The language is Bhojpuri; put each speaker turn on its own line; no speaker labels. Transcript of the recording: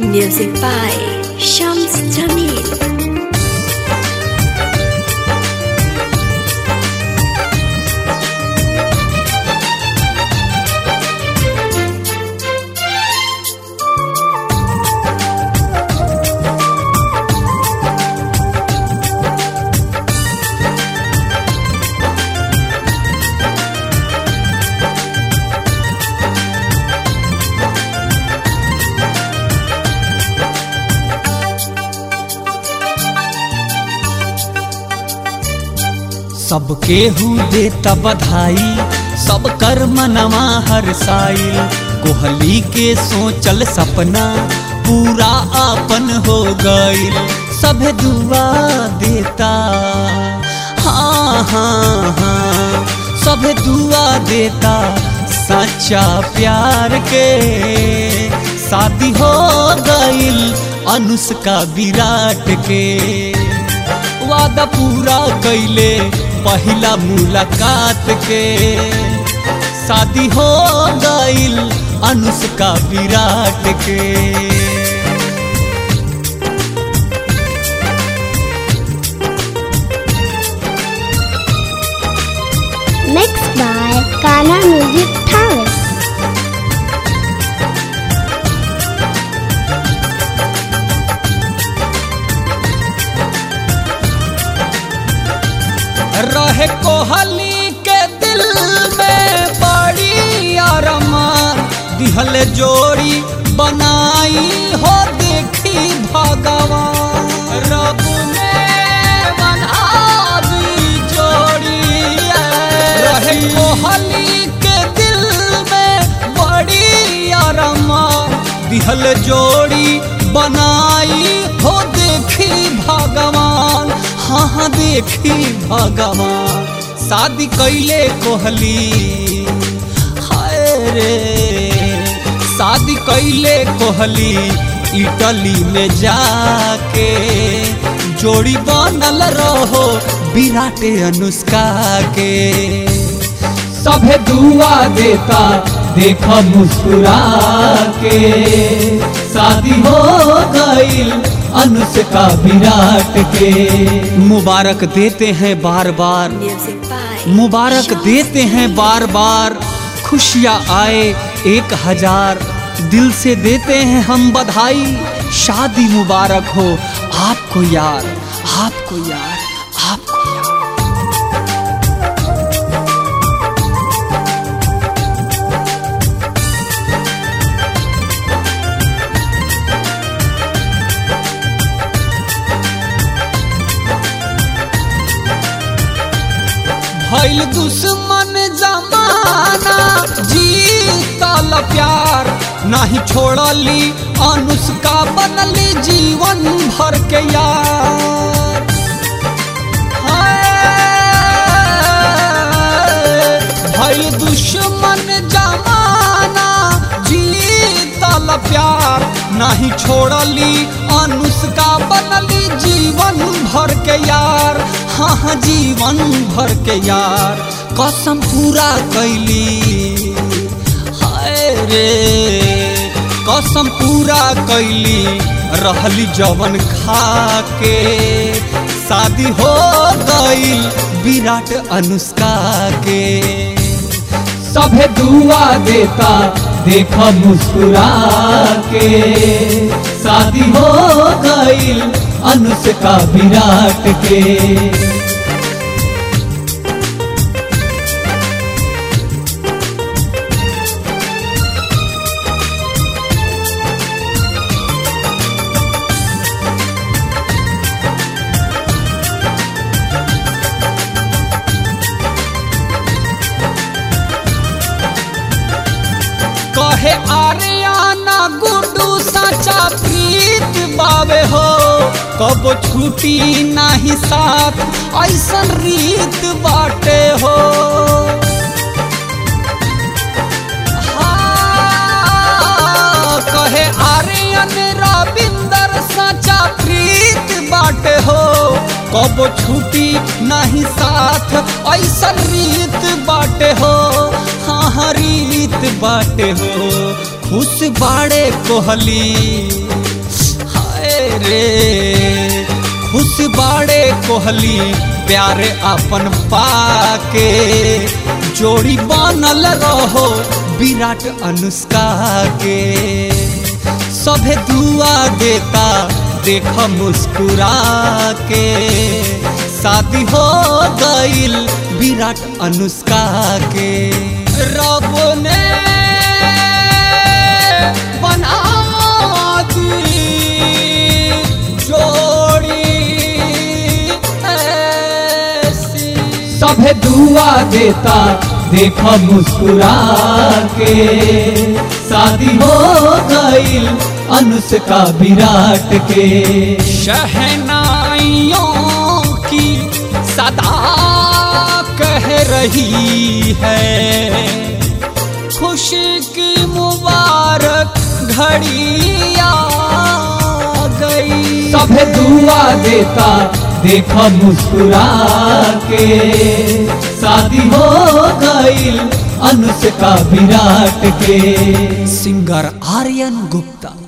Music by Shams Jamil.
सबके हु देता बधाई सब कर मनवा हर साइल कोहली के सोचल सपना पूरा आपन हो गइल सब दुआ देता हाँ हाँ हाँ सब दुआ देता सच्चा प्यार के शादी हो गइल अनुष्का विराट के वादा पूरा कैले पहिला मुलाकात के शादी हो गइल अनुष्का विराट के
Mixed by Kana Music Towers.
रहे कोहली के दिल में बड़ी अरमान दिहल जोड़ी बनाई हो देखी भगवान रब ने बना दी जोड़ी रहे कोहली के दिल में बड़ी अरमान दिहल जोड़ी बनाई हो देखी भगवान हाँ हाँ देखी भगवान शादी कैले कोहली हाय रे शादी कैले कोहली इटली में जाके जोड़ी बनल रहो विराट अनुष्का के सभे दुआ देता देखा मुस्कुरा के शादी हो गईल अनुष्का विराट के मुबारक देते हैं बार बार
Music by
मुबारक
Shams
देते हैं बार बार खुशियाँ आए एक हजार दिल से देते हैं हम बधाई शादी मुबारक हो आपको यार आपको यार आपको यार भइल दुश्मन जमाना जीतल प्यार नहीं छोड़ली अनुष्का बनली जीवन भर के यार हाय, भइल दुश्मन जमाना जीतल प्यार नहीं छोड़ली अनुष्का बनली जीवन भर के यार हाँ हाँ जीवन भर के यार कसम पूरा कैली हाय रे कसम पूरा कैली रहली जवन खा के शादी हो गई विराट अनुष्का के सभे दुआ देता देखा मुस्कुरा के शादी हो गईल अनुष्का विराट के कहे आर्याना गुड्डू सचा प्रीत बावे हो कब छुटी नाही साथ ऐसन रीत बाटे हो हाँ, कहे आर्यन रविंदर सचा प्रीत बाटे हो कब छुटी नहीं साथ ऐसन रीत बाटे हो हाँ हाँ रीत बाटे हो खुश बाड़े कोहली रे खुश बाड़े कोहली प्यारे अपन पाके जोड़ी बनल रहो विराट अनुष्का के सभे दुआ देता देख मुस्कुरा के शादी हो गईल विराट अनुष्का के रब ने बना दी जोड़ी ऐसी सभे दुआ देता देखो मुस्कुरा के शादी हो गईल अनुष्का विराट के शहनाइयों की सदा कह रही है खुशी की मुबारक घड़ी आ गई सभे दुआ देता देखो मुस्कुरा के शादी हो गईल अनुष्का विराट के सिंगर आर्यन गुप्ता